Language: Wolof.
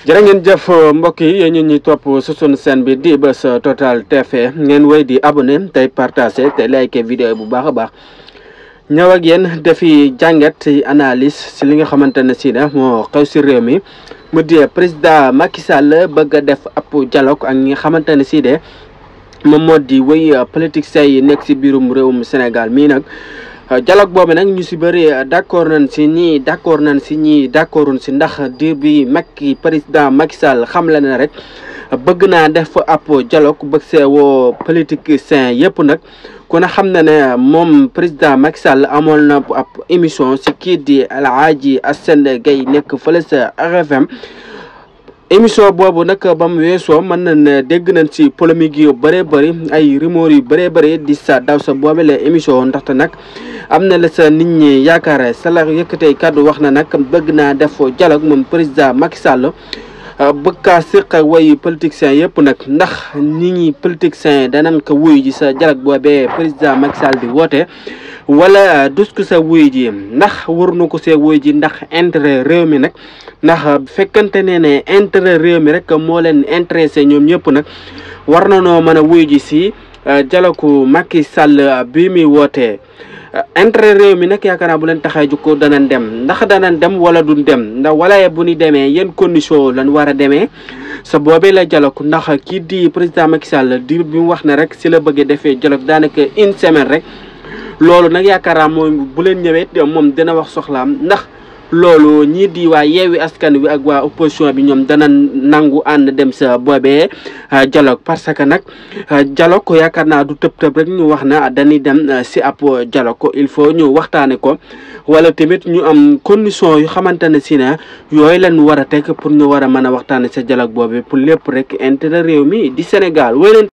jërë ngeen jëf mbokk yi yéen ñu ñuy topp su sunu chaîne bi di Buzz Total TV ngeen wéy di abonné tey partagé te like vidéo bu baax a baax ñëw ak yéen defi jàngat ci analyse si li nga xamante ne si ne moo xew si réew mi mu di président Macky Sall bëgg a def ab dialogue ak ñi nga xamante ne si de moom moo di wéy politiciens yi nekk si biirum réewum Sénégal mii nag. dialogue boobu nag ñu si bëri d' accord nañ si ñii d' accord nañ si ñii d' accordun si ndax diir bi Macky président Macky Sall xam la ne rek bëgg naa def ab dialogue bëgg see woo politiciens yëpp nag ku ne xam na ne moom président Macky Sall amoon na ab émission si kii di El Hadji Assane Gueye nekk fële sa RFM émission boobu nag ba mu weesoo mën nañ ne dégg nañ si polémique yu bëree bëri ay rumeur yu bëree bëri di sa daw sa boobe la émission ndaxte nag am na la sa nit ñi yaakaar sa la yëkkatee kàddu wax na nag bëgg naa def dialogue moom président Macky Sall bëgg kaa séq ak way politiciens yëpp nag ndax nit ñi politiciens danañ ko wuyu ji sa dialogue boobee président Macky Sall di woote wala dus ko sa wuyu ji ndax war na ko see wuyu ji ndax intérêt réew mi nag ndax fekkante ne ne intérêt réew mi rek moo leen intéressé ñoom ñëpp nag war na noo mën a wuyu ji si dialogue Macky Sall bi muy wootee intérêt réew mi nag yaakaar naa bu leen taxee jukko danañ dem ndax danañ dem wala duñ dem ndax wala bu ñu demee yan condition lañ war a demee sa boobee la dialogue ndax kii di président Macky Sall di bi mu wax ne rek si la bëggee defee dialogue daanaka une semaine rek loolu nag yaakaar naa moom bu leen ñëwee moom dina wax soxlaam ndax loolu ñii di waa yeewi askan wi ak waa opposition bi ñoom dana nangu ànd dem sa boobee dialogue parce que nag dialogue yaakaar naa du tëb tëb rek ñu wax na dañuy dem si ab dialogue il faut ñu waxtaane ko wala tamit ñu am condition yu xamante ne si ne yooyu leen war a teg pour ñu war a mën a waxtaane sa dialogue boobee pour lépp rek intérêt réew mi di Sénégal